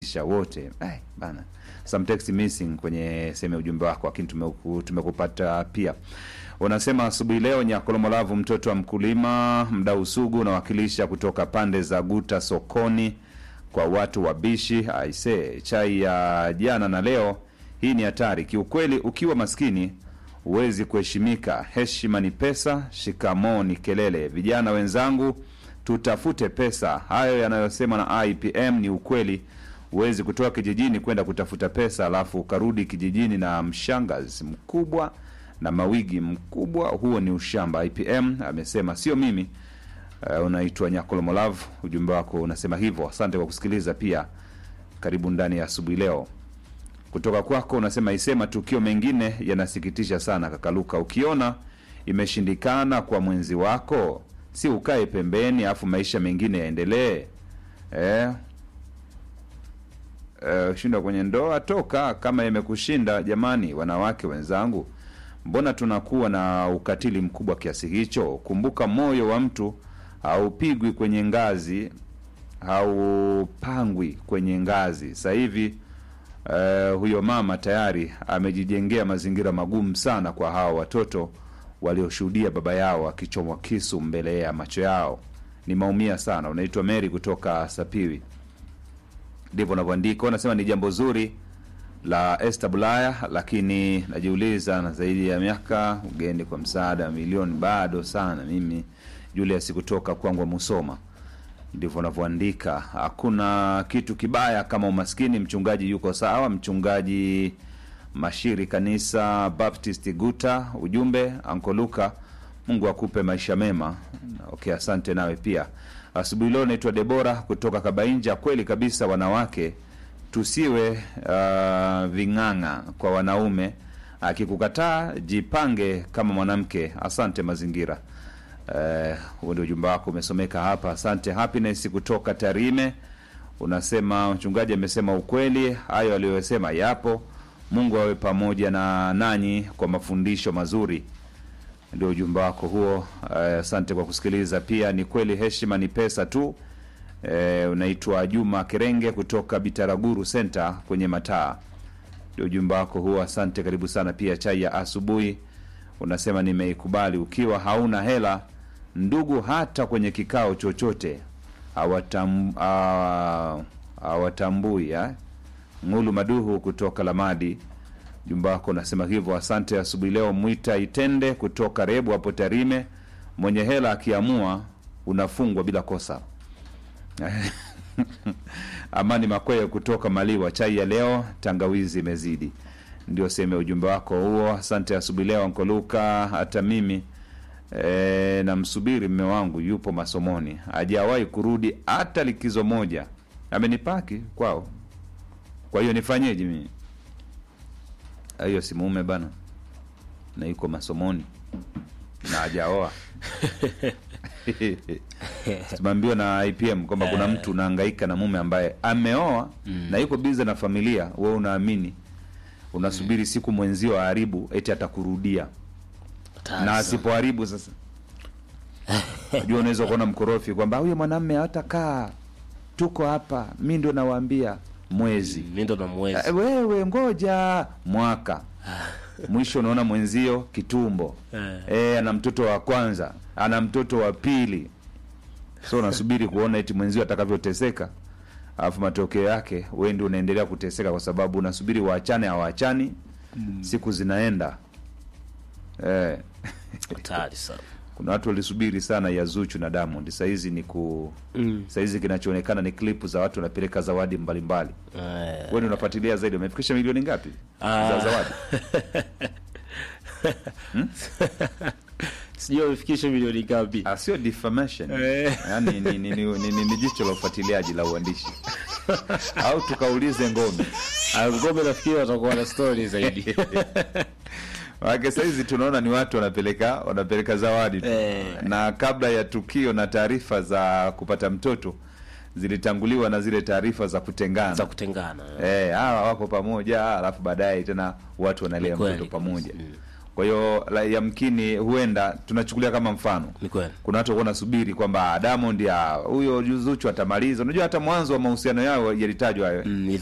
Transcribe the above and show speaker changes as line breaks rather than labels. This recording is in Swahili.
maisha wote eh, bana some text missing kwenye sehemu ya ujumbe wako lakini tumeku- tumekupata pia unasema asubuhi leo nyakolomolavu mtoto wa mkulima mdau sugu unawakilisha kutoka pande za guta sokoni kwa watu wabishi aise chai ya jana na leo hii ni hatari kiukweli ukiwa maskini huwezi kuheshimika heshima ni pesa shikamoo ni kelele vijana wenzangu tutafute pesa hayo yanayosema na ipm ni ukweli huwezi kutoka kijijini kwenda kutafuta pesa alafu ukarudi kijijini na mshangazi mkubwa na mawigi mkubwa huo ni ushamba ipm amesema sio mimi uh, unaitwa nyakolomolav ujumbe wako unasema hivyo asante kwa kusikiliza pia karibu ndani ya asubuhi leo kutoka kwako unasema isema tukio mengine yanasikitisha sana kakaluka ukiona imeshindikana kwa mwenzi wako si ukae pembeni afu maisha mengine yaendelee eh? Eh, shindwa kwenye ndoa toka kama imekushinda jamani wanawake wenzangu mbona tunakuwa na ukatili mkubwa kiasi hicho kumbuka moyo wa mtu haupigwi kwenye ngazi haupangwi kwenye ngazi sasa hivi uh, huyo mama tayari amejijengea mazingira magumu sana kwa hawa watoto walioshuhudia baba yao akichomwa kisu mbele ya macho yao ni maumia sana unaitwa mary kutoka sapiwi ndivyo unavyoandika unasema ni jambo zuri la Esther Bulaya, lakini najiuliza na zaidi ya miaka ugeni kwa msaada wa milioni bado sana. Mimi Julius kutoka Kwangwa Musoma, ndivyo unavyoandika. Hakuna kitu kibaya kama umaskini. Mchungaji yuko sawa, mchungaji Mashiri, kanisa Baptist Guta. Ujumbe Anko Luka, Mungu akupe maisha mema. Okay, asante nawe pia. Asubuhi leo naitwa Debora kutoka Kabainja. Kweli kabisa, wanawake tusiwe uh, ving'ang'a kwa wanaume. Akikukataa jipange kama mwanamke. Asante mazingira. Eh, huo ndio ujumbe wako umesomeka hapa. Asante Happiness kutoka Tarime, unasema mchungaji amesema ukweli, hayo aliyosema yapo. Mungu awe pamoja na nanyi kwa mafundisho mazuri. Ndio ujumbe wako huo. Eh, Asante kwa kusikiliza. Pia ni kweli heshima ni pesa tu. E, unaitwa Juma Kerenge kutoka Bitaraguru Center kwenye mataa. Ndio ujumbe wako huo, asante, karibu sana. Pia chai ya asubuhi unasema nimeikubali. Ukiwa hauna hela ndugu, hata kwenye kikao chochote hawatam, ah, hawatambui eh? Ngulu Maduhu kutoka Lamadi, ujumbe wako unasema hivyo, asante. Asubuhi leo Mwita Itende kutoka Rebu hapo Tarime, mwenye hela akiamua unafungwa bila kosa. Amani Makweye kutoka Maliwa, chai ya leo tangawizi imezidi. Ndio sehemu ya ujumbe wako huo. Asante asubuhi leo Nkoluka. Hata mimi e, namsubiri mme wangu, yupo masomoni, hajawahi kurudi hata likizo moja, amenipaki kwao. Kwa hiyo nifanyeje mimi? Hiyo si mume bana, na yuko masomoni na hajaoa tumeambiwa na IPM kwamba kuna mtu unahangaika na mume ambaye ameoa na yuko bize na familia, wewe unaamini unasubiri siku mwenzio aharibu eti atakurudia, na asipoharibu sasa najua unaweza kuona mkorofi kwamba huyo mwanamme hatakaa, tuko hapa, mi ndo nawaambia mwezi
mi ndo na mwezi
Eh, wewe ngoja mwaka mwisho unaona mwenzio kitumbo
Eh.
eh, ana mtoto wa kwanza ana mtoto wa pili so unasubiri kuona eti mwenzio atakavyoteseka alafu matokeo yake wewe ndio unaendelea kuteseka kwa sababu unasubiri waachane hawaachani siku zinaenda eh.
hatari sana
kuna watu walisubiri sana ya Zuchu na Diamond sahizi ni ku
Mm.
sahizi kinachoonekana ni klipu za watu wanapeleka zawadi mbalimbali
Eh,
wewe ndio unafuatilia zaidi wamefikisha milioni ngapi
Ah.
za zawadi
sijui wamefikisha milioni ngapi
Ah, sio defamation
Eh.
yani ni, ni, ni, ni, ni, ni jicho la ufuatiliaji la uandishi au tukaulize ngome
Ah, ngome nafikiri watakuwa na stori zaidi
Maanake sahizi tunaona ni watu wanapeleka wanapeleka zawadi tu
Eh.
na kabla ya tukio na taarifa za kupata mtoto zilitanguliwa na zile taarifa za kutengana
za kutengana
Eh, hawa wako pamoja alafu baadaye tena watu wanalea
Ni kweli
mtoto
kabisa.
pamoja
Mm.
kwa hiyo la- yamkini huenda tunachukulia kama mfano
ni kweli
kuna watu walikuwa nasubiri kwamba Diamond ya huyo Zuchu atamaliza. Unajua hata mwanzo wa mahusiano yao yalitajwa hayo
Mm,